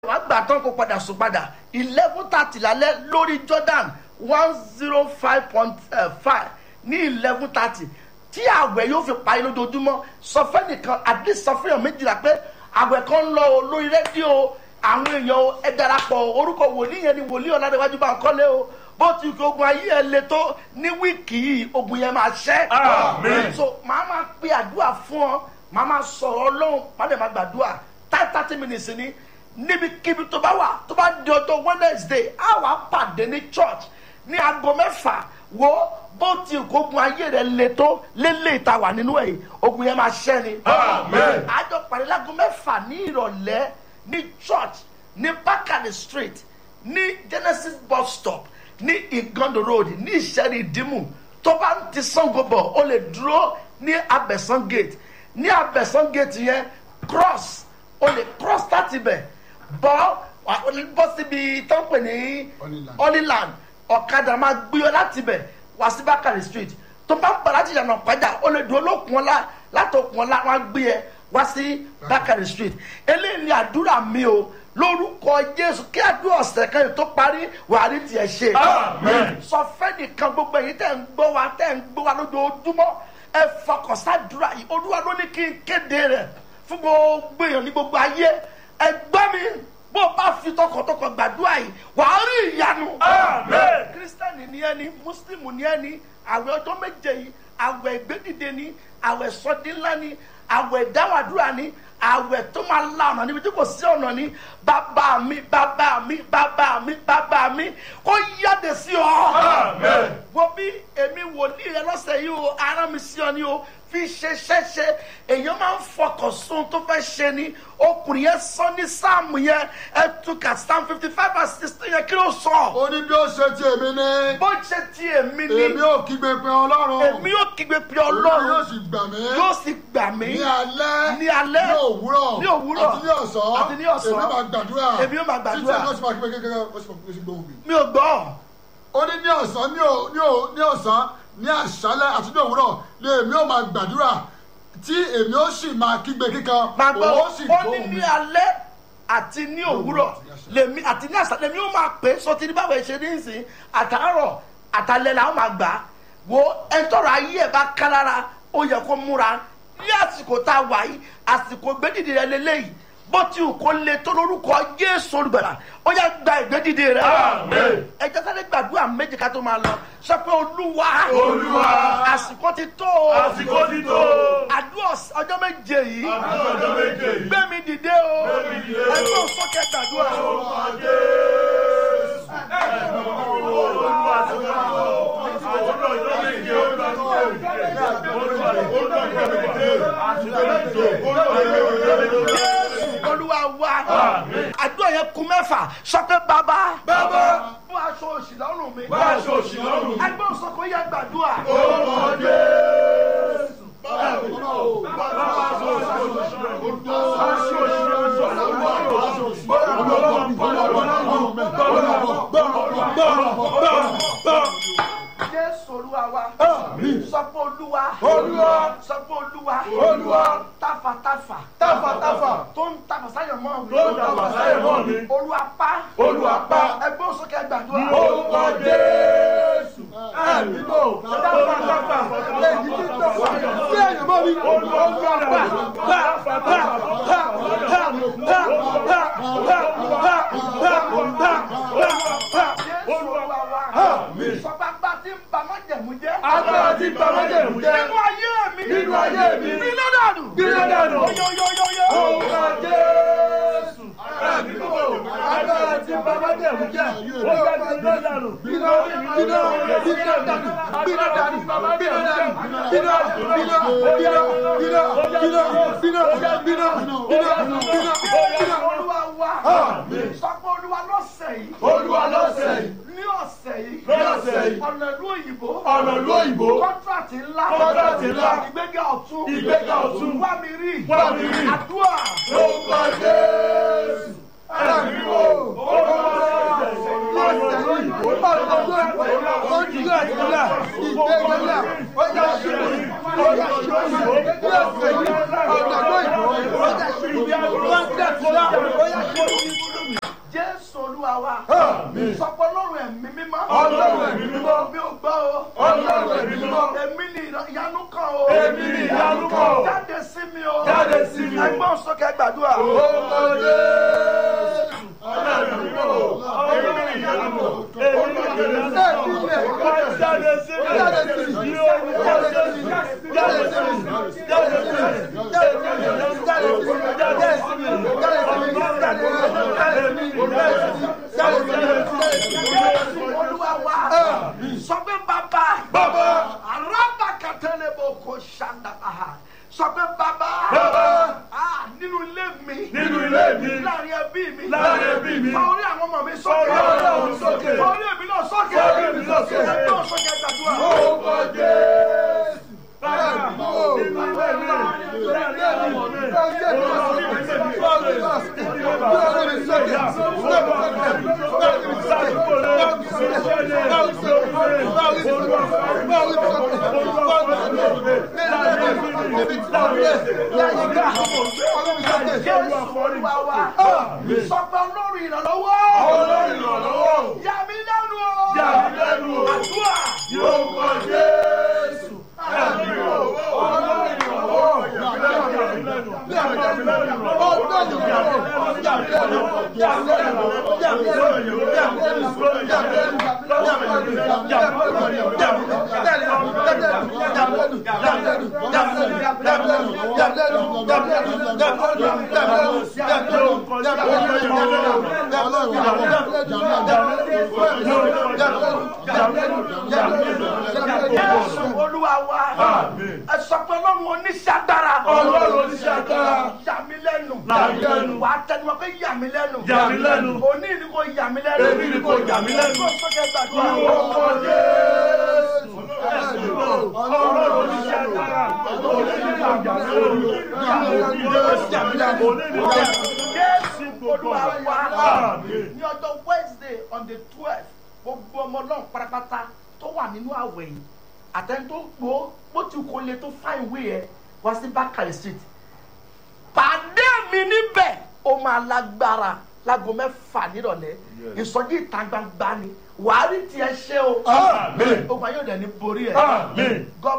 wàá gbà tán kó padà sùn padà eleven thirty lálẹ́ lórí jordan one zero five point five ní eleven thirty tí àwẹ̀ yóò fi parí lójoojúmọ́ sọ fẹ́ nìkan at least sọ fẹ́yàn méjìlá pé àwẹ̀ kan ń lọ o lórí rédíò àwọn èèyàn o ẹ darapọ̀ orúkọ wòlíì yẹn ni wòlíì ọ̀làdéwájú bá ń kọ́lé o bó ti kí ogun ayé ẹ le tó ní wíìkì yìí ogun yẹn máa ṣẹ́. Amen. so màá máa pe àdúrà fún ọ màá máa sọ̀rọ̀ ọlọ́run màá lè máa gbàdúrà thirty thirty minutes ni níbikíbi tó bá wà tó bá di ọjọ́ wednesday á wàá pàdé ní church ní aago mẹ́fà wo bó ti kó ogun ayé rẹ le tó lélẹ̀ ìta wà nínú ẹ̀ ogun yẹn máa ṣẹ́ ni. Amen. àjọ pàdé láago mẹ́fà ní ìrọ̀lẹ́ ní church ní bákàlẹ̀ street ní genesis bus stop ní igondo road ní ìṣẹ́rí ìdímù tó bá ń ti sango bọ̀ ó lè dúró ní abẹ̀sán gate ní abẹ̀sán gate yẹn cross ó lè cross láti bẹ̀ bọ́ wà- ó lè bọ́ síbi tó ń pè ní Honeyland. honeyland ọ̀kadà máa gbé ọ láti bẹ̀ wá sí bákàrẹ̀ street tó bá ń bọ̀ láti yànnà pàjá ó lè dúró lókun ọ̀la látòkun ọ̀la wọn á gbé ẹ wá sí bákàrẹ̀ street eléyìí ni àdúrà mi o lórúkọ jésù kí àdúrà ọ̀sẹ̀ kan yìí tó parí wàá rí tiẹ̀ ṣe Amen. sọ fẹ́ nìkan gbogbo èyí tẹ̀ ń gbọ́ wa tẹ̀ ń gbọ́ wa lójoojúmọ́ ẹ fọkàn sádùúrà yìí olúwa ló ní kí n kéde rẹ̀ fún gbogbo èèyàn ní gbogbo ayé ẹ gbọ́ mi bó o bá fi tọkàntọkàn gbàdúrà yìí wàá rí ìyanu. Amen. kírísítẹ́nì ni ẹni mùsùlùmí ni ẹni àwẹ̀ ọjọ́ méje yìí àwẹ̀ ìgbédìde ni àwẹ̀ sọdínlá ni àwẹ̀ ìdáwàdúrà ni àwẹ̀ tó máa la ọ̀nà níbi tí kò sí ọ̀nà ni bàbá mi bàbá mi bàbá mi bàbá mi kó yáde sí ọ. Amen. wo bí èmi wòlíì rẹ lọ́sẹ̀ yìí o ara mi sí ọ ni o fi ṣe ṣẹ́ṣe èèyàn máa ń fọkàn sún tó fẹ́ ṣe ni ọkùnrin yẹn sọ ní sáàmù yẹn ẹ tún kà sáàmù fifty five and sixteen yẹn kí ló sọ. ó ní bí ó ṣe ti èmi ní bó ṣe ti èmi ni èmi ò kígbe pé ọlọ́run èmi yóò kígbe pé Olúwa yóò ọlọ́run sì gbà mí yóò sì gbà mí ní alẹ́ ní alẹ́ ní òwúrọ̀ ní òwúrọ̀ àti ní ọ̀sán àti ní ọ̀sán èmi máa gbàdúrà èmi yóò máa gbàdúrà. títí ẹni ó sì máa kígbe kékeré ó sì máa kígbe sí gbóhùn mi. mi ò gbọ́ ó ní ní ọ̀sán ní ò- ní ò- ní ọ̀sán ní àṣálẹ́ àti ní òwúrọ̀ ni èmi ò máa gbàdúrà tí èmi ó sì máa kígbe kíkan máa gbọ́ òun ó sì ó ní gbóhùn ní mi. alẹ́ àti ní òwúrọ̀ lèmi àti ní àṣà lèmi ó máa pè é sọ ti ní báwo ẹ ṣe ní ìsìn àtàárọ̀ àtàlẹ́ làwọn máa gbà á wo ẹni tọrọ ayé ẹ bá ká lára ó yẹ kó múra ní àsìkò tá a wà yìí àsìkò gbẹ́dìdì rẹ lélẹ́yìí bó ti wù kó le tó lórúkọ jésù olùgbàlà ó yà gba ìgbẹ́dìdì rẹ Amen. ẹ jẹ́ sáré gbàdúrà méjì ká tó máa lọ sọ pé olúwa Olúwa. àsìkò ti tó o Àsìkò ti tó. àdúrà ọjọ́ méje yìí Àdúrà ọjọ́ méje yìí. gbé mi dìde o mi dìde o. ẹgbẹ́ òsókè gbàdúrà o. jésù olúwa wa àdúrà yẹn kún mẹ́fà sọ pé bàbá Bàbá. bó aṣọ òṣì lọ́rùn mi Bá aṣọ òṣì lọ́rùn mi. ẹgbẹ́ òsókè yẹn gbàdúrà jésù olúwa wa sọ pé olúwa Olúwa. sọ pé olúwa Olúwa. táfàtáfà Táfàtáfà. tó ń tàfà sáyẹn mọ́ mi Tó ń tàfà sáyẹn mọ́ mi. olúwa pa Olúwa pa. ẹgbẹ́ òsókè gbàdúrà Orúkọ Jésù. Àdúgbò táfàtáfà èyí tí tó wà sí ẹ̀yìn mọ́ mi. Olúwa pa. jésù olúwa wa sọ pé agbá tí ń ba májẹ̀mú jẹ́ Agbára tí ń ba májẹ̀mú jẹ́. nínú ayé mi Nínú ayé mi. nínú dànù Gbiná dànù. yóyóyóyó Orúkọ Jésù. Ẹ̀mí kò agbára tí ń ba májẹ̀mú jẹ́. Ó yẹ gbiná dànù. Bínú bínú bínú dànù bínú dànù bínú dànù bínú bínú bínú bínú bínú bínú bínú bínú bínú. olúwa wa Àmín. sọ pé olúwa lọ́sẹ̀ yìí Olúwa lọ́sẹ̀ yìí. ní ọ̀sẹ̀ yìí Ní ọ̀sẹ̀ yìí. ọ̀nà ìlú òyìnbó Ọ̀nà ìlú òyìnbó. kọ́ńtrátì ńlá Kọ́ńtrátì ńlá. ìgbéga ọ̀tún Ìgbéga ọ̀tún. wá mi rí Wá mi rí. àdúrà Orúkọ Jésù. Ẹ̀mí kò olúwa wa Àmín. sọ pé ọlọ́run ẹ̀mí mímọ́ Ọlọ́run ẹ̀mí mímọ́. mi ò gbọ́ o Ọlọ́run ẹ̀mí mímọ́. èmi ni ìyanu kan o Èmi ni ìyanu kan o. jáde sí mi o Jáde sí mi o. ẹgbọ́n sókè gbàdúrà olúwa wa sọ pé bàbá Bàbá. arábàkàtẹ́lẹ̀ bò kò ṣàǹdàbà sọ pé bàbá Bàbá. Ah, nínú ilé mi Nínú ilé mi. láàrin ẹbí mi Láàrin ẹbí mi. fa orí àwọn ọmọ mi sókè Fa orí àwọn ọmọ mi sókè. fa orí èmi náà sókè Fa orí èmi náà sókè. ẹgbọ́n sókè gbàdúrà. jésù olúwa wa sọ pé olórí ìrànlọ́wọ́ yà mí lẹ́nu o Yà mí lẹ́nu o. àdúrà jésù olúwa wa ẹ sọ pé ọlọ́run oníṣẹ́ agbára Ọlọ́run oníṣẹ́ agbára. yà mí lẹ́nu Yà mí lẹ́nu. wà á tẹnumọ́ pé yà mí lẹ́nu Yà mí lẹ́nu. òní ni kò yà mí lẹ́nu Èmi ni kò yà mí lẹ́nu. Kó sókè gbàdúrà. jésù olúwa wa ní ọjọ́ wednesday on the twelve gbogbo ọmọ náà pátápátá tó wà nínú àwẹ̀ yìí àtẹni tó gbó bó ti kó lè tó fá ìwé ẹ wá sí bákàrẹ̀ street pàdé mi níbẹ̀ ó máa lágbára láago mẹ́fà nírọ̀lẹ́ ìsọjí ìta gbangba ni wàá rí tiẹ̀ ṣe o Àmín. ogun ayé òde ní borí ẹ̀ Àmín. god